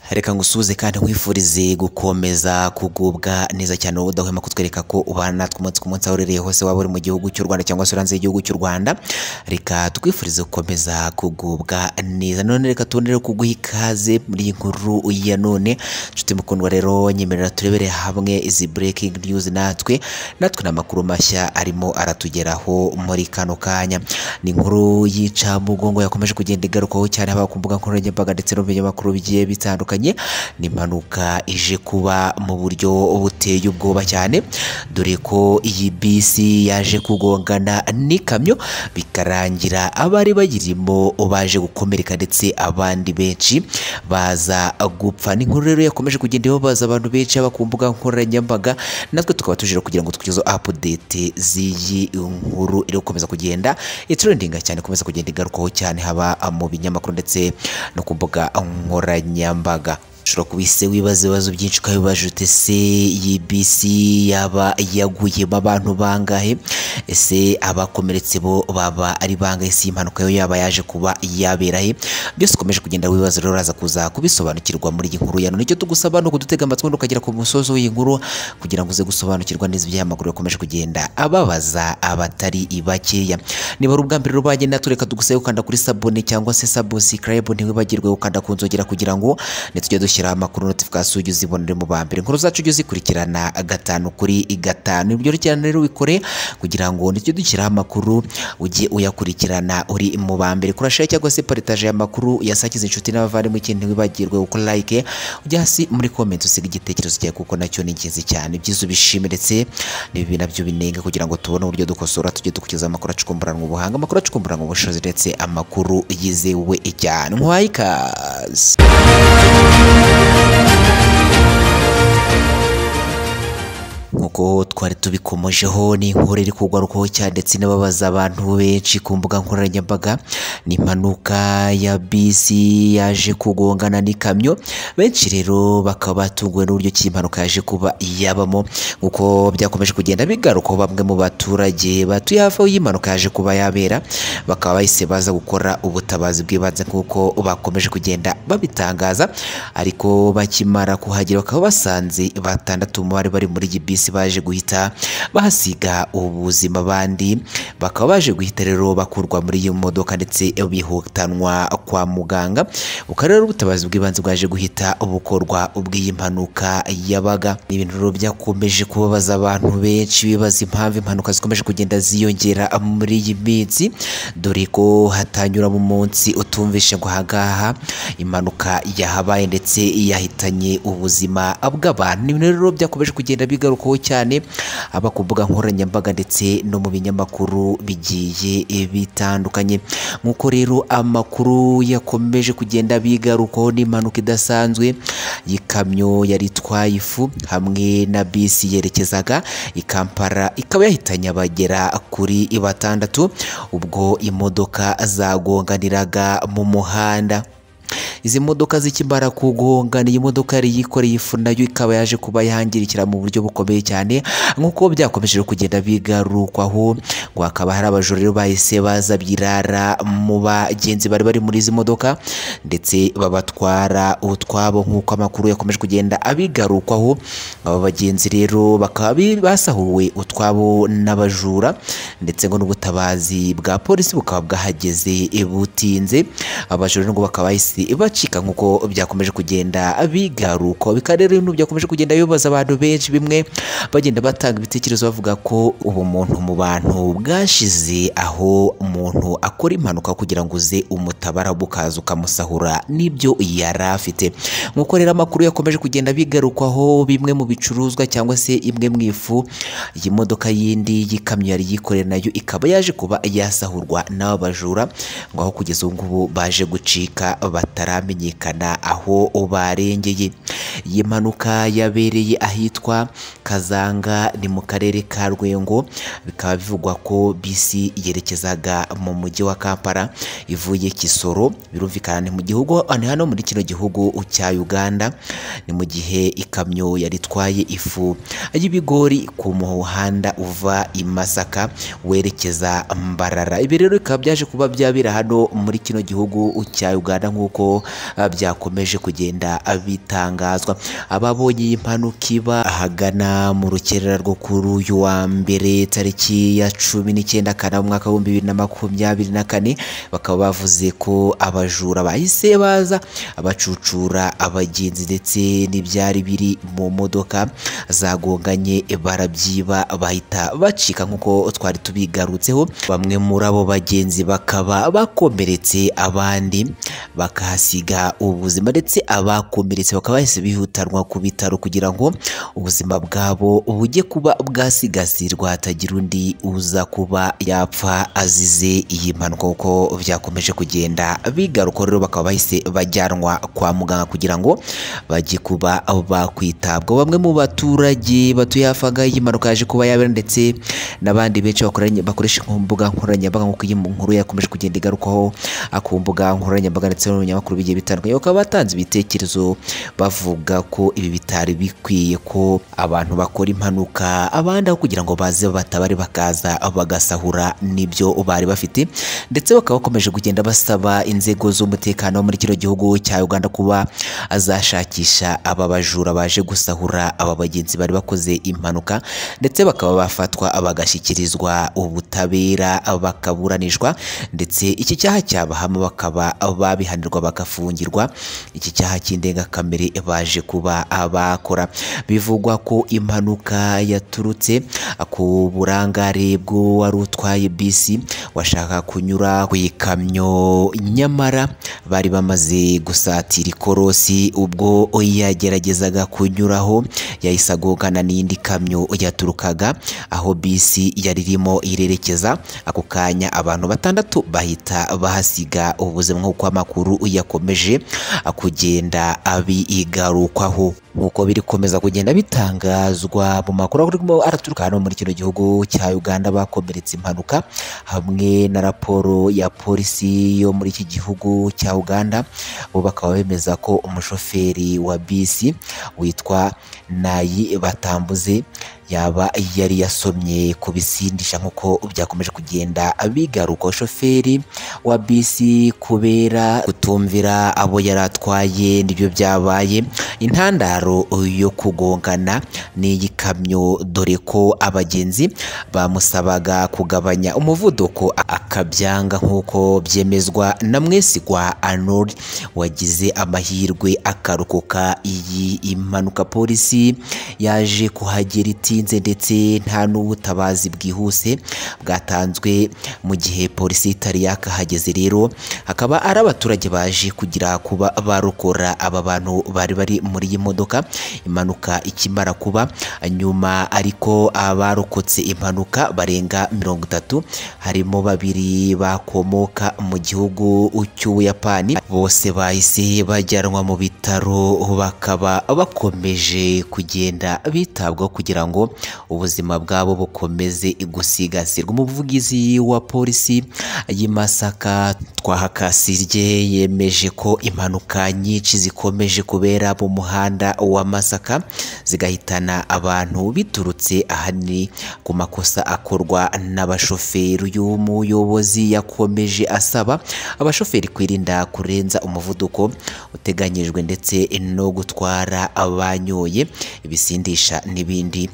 reka ngusuhuze kandi nkwifurize gukomeza kugubwa neza cyane wowe udahwema kutwereka ko ubana natwe umunsi ku munsi aho uherereye hose waba uri mu gihugu cy'u Rwanda cyangwa se uri hanze y'igihugu cy'u Rwanda reka twifurize gukomeza kugubwa neza none reka tubonere kuguha ikaze muri iyi nkuru ya none nshuti mukundwa rero nyemerera turebere hamwe izi breaking news natwe natwe n'amakuru mashya arimo aratugeraho muri kano kanya ni inkuru y'incamugongo yakomeje kugenda igarukaho cyane haba ku mbuga nkoranyambaga ndetse no mu binyamakuru bigiye bitandukanye ni impanuka ije kuba mu buryo buteye ubwoba cyane dore ko iyi bisi yaje kugongana n'ikamyo bikarangira abari bayirimo baje gukomereka ndetse abandi benshi baza gupfa ni inkuru rero yakomeje kugenda ibabaza abantu benshi haba ku mbuga nkoranyambaga natwe tukaba tujira kugira ngo tugezeho update z'iyi nkuru iri gukomeza kugenda itrendinga cyane ikomeza kugenda igarukaho cyane haba mu binyamakuru ndetse no ku mbuga nkoranyambaga ushobora kuba ise wibaza ibibazo byinshi ukabibaza ute se iyi bisi yaba yaguyemo abantu bangahe ese abakomeretse bo baba ari bangahe si impanuka yo yaba yaje kuba yabera he byose ukomeje kugenda wibaza rero uraza kuza kubisobanukirwa muri iyi nkuru ya none icyo tugusaba ni ukudutega amatwi ukagera ku musozo w'iyi nkuru kugira ngo uze gusobanukirwa neza iby'amakuru yakomeje kugenda ababaza abatari bakeya niba ari ubwa mbere rubanye natwe reka tugusabe gukanda kuri sabone cyangwa se sabusikarayibu ntiwibagirwe gukanda ku nzogera kugira ngo ntitujye dushyira gushyiraho amakuru notification ujye uzibonere mu ba mbere inkuru zacu ujye uzikurikirana gatanu kuri gatanu ibyo cyane rero wikore kugira ngo nitujye dushyiraho amakuru ujye uyakurikirana uri mu ba mbere kurashare cyangwa se paritaje ya makuru yasakiza inshuti n'abavandimwe ikindi ntiwibagirwe gukora like ujya hasi muri comment usiga igitekerezo cyawe kuko nacyo ni ingenzi cyane ibyiza ubishime ndetse n'ibibi nabyo binenga kugira ngo tubone uburyo dukosora tujye dukurikiza amakuru acukumburanwa ubuhanga amakuru acukumburanwa ubushobozi ndetse amakuru yizewe cyane nkwaye ikaze nk'uko twari tubikomojeho ni inkuru iri kugarukaho cyane ndetse inababaza abantu benshi ku mbuga nkoranyambaga ni impanuka ya bisi yaje kugongana n'ikamyo benshi rero bakaba batunguwe n'uburyo ki impanuka yaje kuba yabamo nk'uko byakomeje kugenda bigarukaho bamwe mu baturage batuye hafi aho impanuka yaje kuba yabera bakaba bahise baza gukora ubutabazi bw'ibanze nk'uko bakomeje kugenda babitangaza ariko bakimara kuhagera bakaba basanze batandatu mu bari bari muri iyi bisi baje guhita bahasiga ubuzima abandi bakaba baje guhita rero bakurwa muri iyo modoka ndetse bihutanwa kwa muganga bukaba rero ubutabazi bw'ibanze bwaje guhita bukorwa ubw'iyi mpanuka yabaga ni ibintu rero byakomeje kubabaza abantu benshi bibaza impamvu impanuka zikomeje kugenda ziyongera muri iyi minsi dore ko hatanyura mu munsi utumvishe ngo ahangaha impanuka yahabaye ndetse yahitanye ubuzima bw'abantu ni ibintu rero byakomeje kugenda bigarukaho cyane aba ku mbuga nkoranyambaga ndetse no mu binyamakuru bigiye bitandukanye nk'uko rero amakuru yakomeje kugenda bigarukaho n'impanuka idasanzwe y'ikamyo yari itwaye ifu hamwe na bisi yerekezaga i Kampala ikaba yahitanye abagera kuri batandatu ubwo imodoka zagonganiraga mu muhanda izi modoka zikimara kugongana iyi modoka yari yikoreye ifu nayo ikaba yaje kuba yangirikira mu buryo bukomeye cyane nk'uko byakomeje kugenda bigarukwaho ngo hakaba hari abajura rero bahise baza birara mu bagenzi bari bari muri izi modoka ndetse babatwara utwabo nk'uko amakuru yakomeje kugenda abigarukwaho aba bagenzi rero bakaba basahuwe utwabo n'abajura ndetse ngo n'ubutabazi bwa polisi bukaba bwahageze butinze abajura ngo bakaba bahise bacika nk'uko byakomeje kugenda bigaruka bikaba rero ibintu byakomeje kugenda bibaza abantu benshi bimwe bagenda batanga ibitekerezo bavuga ko ubumuntu mu bantu bwashize aho umuntu akora impanuka kugira ngo uze umutabara bukaza ukamusahura n'ibyo yari afite nk'uko rero amakuru yakomeje kugenda bigarukwaho bimwe mu bicuruzwa cyangwa se imwe mu ifu iyi modoka yindi y'ikamyo yari yikoreye nayo ikaba yaje kuba yasahurwa n'aba bajura ngo aho kugeza ubu ngubu baje gucika bataramenyekana aho barengeye iyi mpanuka yabereye ahitwa kazanga ni mu karere ka rwengo bikaba bivugwa ko bisi yerekezaga mu mujyi wa kampala ivuye kisoro birumvikana ni mu gihugu hano muri kino gihugu cya uganda ni mu gihe ikamyo yari itwaye ifu y'ibigori ku muhanda uva i masaka werekeza mbarara ibi rero bikaba byaje kuba byabera hano muri kino gihugu cya uganda nk'uko ah, byakomeje kugenda ah, bitangazwa ababonye iyi mpanuka iba ahagana mu rukerera rwo kuri uyu wa mbere tariki ya cumi n'icyenda kanama mu mwaka w'ibihumbi bibiri na makumyabiri na kane bakaba bavuze ko abajura bahise baza bacucura abagenzi ndetse n'ibyari biri mu modoka zagonganye barabyiba bahita bacika nk'uko twari tubigarutseho bamwe muri abo bagenzi bakaba bakomeretse abandi bakahasiga ubuzima ndetse abakomeretse bakaba bahise bihutanwa ku bitaro kugira ngo ubuzima bwabo bujye kuba bwasigasirwa hatagira undi uza kuba yapfa azize iyi mpanuka kuko byakomeje kugenda bigaruka rero bakaba bahise bajyanwa kwa muganga kugira ngo bajye kuba bakwitabwaho bamwe mu baturage batuye hafi aha ngaha iyi mpanuka yaje kuba yabera ndetse n'abandi benshi bakoranye- bakoresha ku mbuga nkoranyambaga nk'uko iyi nkuru yakomeje kugenda igarukaho ah, ku mbuga nkoranyambaga ndetse no mu binyamakuru bigiye bitandukanye bakaba batanze ibitekerezo bavuga ko ibi bitari bikwiye ko abantu bakora impanuka abandi aho kugira ngo baze batabare bakaza bagasahura n'ibyo bari bafite ndetse bakaba bakomeje kugenda basaba inzego z'umutekano wo muri kino gihugu cya Uganda kuba azashakisha aba bajura baje gusahura aba bagenzi bari bakoze impanuka ndetse bakaba bafatwa bagashyikirizwa ubutabera bakaburanishwa ndetse iki cyaha cyabahama bakaba babihanirwa bagafungirwa iki cyaha cy'indengakamere baje kuba abakora bivugwa ko impanuka yaturutse ku burangare bw'uwari utwaye bisi washaka kunyura ku ikamyo nyamara bari bamaze gusatira ikorosi ubwo yageragezaga kunyuraho yahise agongana n'indi kamyo yaturukaga aho bisi yari irimo irerekeza ako kanya abantu batandatu bahita bahasiga ubuzima nk'uko amakuru yakomeje kugenda abigarukwaho nk'uko biri komeza kugenda bitangazwa mu makuru arimo araturuka hano muri kino gihugu cya Uganda bakomeretse impanuka hamwe na raporo ya polisi yo muri iki gihugu cya Uganda bo bakaba bemeza ko umushoferi wa bisi witwa Nayi Batambuze yaba yari yasomye ku bisindisha nk'uko byakomeje kugenda bigaruka shoferi wa bisi kubera kutumvira abo yari atwaye nibyo byabaye intandaro yo kugongana n'iyi kamyo dore ko abagenzi bamusabaga kugabanya umuvuduko akabyanga nk'uko byemezwa na mwesigwa anori wagize amahirwe akarokoka iyi impanuka polisi yaje kuhagera itinze ndetse nta n'ubutabazi bwihuse bwatanzwe mu gihe polisi itari yakahageze rero hakaba ari abaturage baje kugira kuba barokora aba bantu bari bari muri iyi modoka impanuka ikimara kuba nyuma ariko abarokotse impanuka barenga mirongo itatu harimo babiri bakomoka mu gihugu cy'ubuyapani bose bahise bajyanwa mu bitaro bakaba bakomeje kugenda bitabwaho kugira ngo ubuzima bwabo bukomeze gusigasirwa umuvugizi wa polisi y'i Masaka Twahakasirye yemeje ko impanuka nyinshi zikomeje kubera mu muhanda wa Masaka zigahitana abantu biturutse ahanini ku makosa akorwa n'abashoferi uyu muyobozi yakomeje asaba abashoferi kwirinda kurenza umuvuduko uteganyijwe ndetse no gutwara abanyoye ibisindisha n'ibindi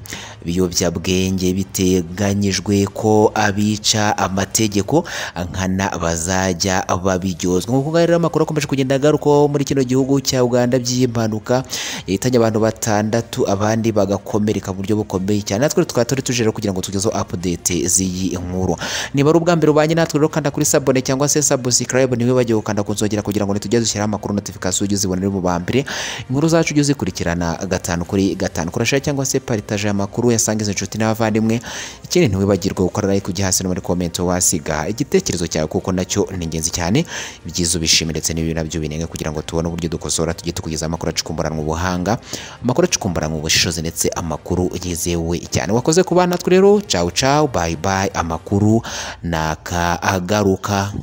biyobyabwenge biteganyijwe ko abica amategeko nkana bazajya babiryozwa nk'uko rero amakuru akomeje kugenda agarukaho muri kino gihugu cya Uganda by'impanuka yahitanye abantu batandatu abandi bagakomereka mu buryo bukomeye cyane natwe tukaba turi tuje rero kugira ngo tugezeho update z'iyi nkuru niba ari ubwa mbere ubanye natwe rero kanda kuri sabone cyangwa se subscribe ntiwibagiwe gukanda ku nzogera kugira ngo ntitujye dushyiraho amakuru notification ujye uzibonera mu ba mbere inkuru zacu ujye uzikurikirana gatanu kuri gatanu kurasha cyangwa se paritaje aya makuru yasangiza inshuti n'abavandimwe ikindi ntiwibagirwe gukora like ujya hasi no muri comment wasiga igitekerezo cyawe kuko nacyo ni ingenzi cyane ibyiza ubishimira ndetse n'ibibi nabyo binenge kugira ngo tubone uburyo dukosora tujye tukugezaho amakuru acukumburanwa ubuhanga amakuru acukumburanwa ubushishozi ndetse amakuru yizewe cyane wakoze ku bana natwe rero cawu cawu bayi bayi amakuru nakagaruka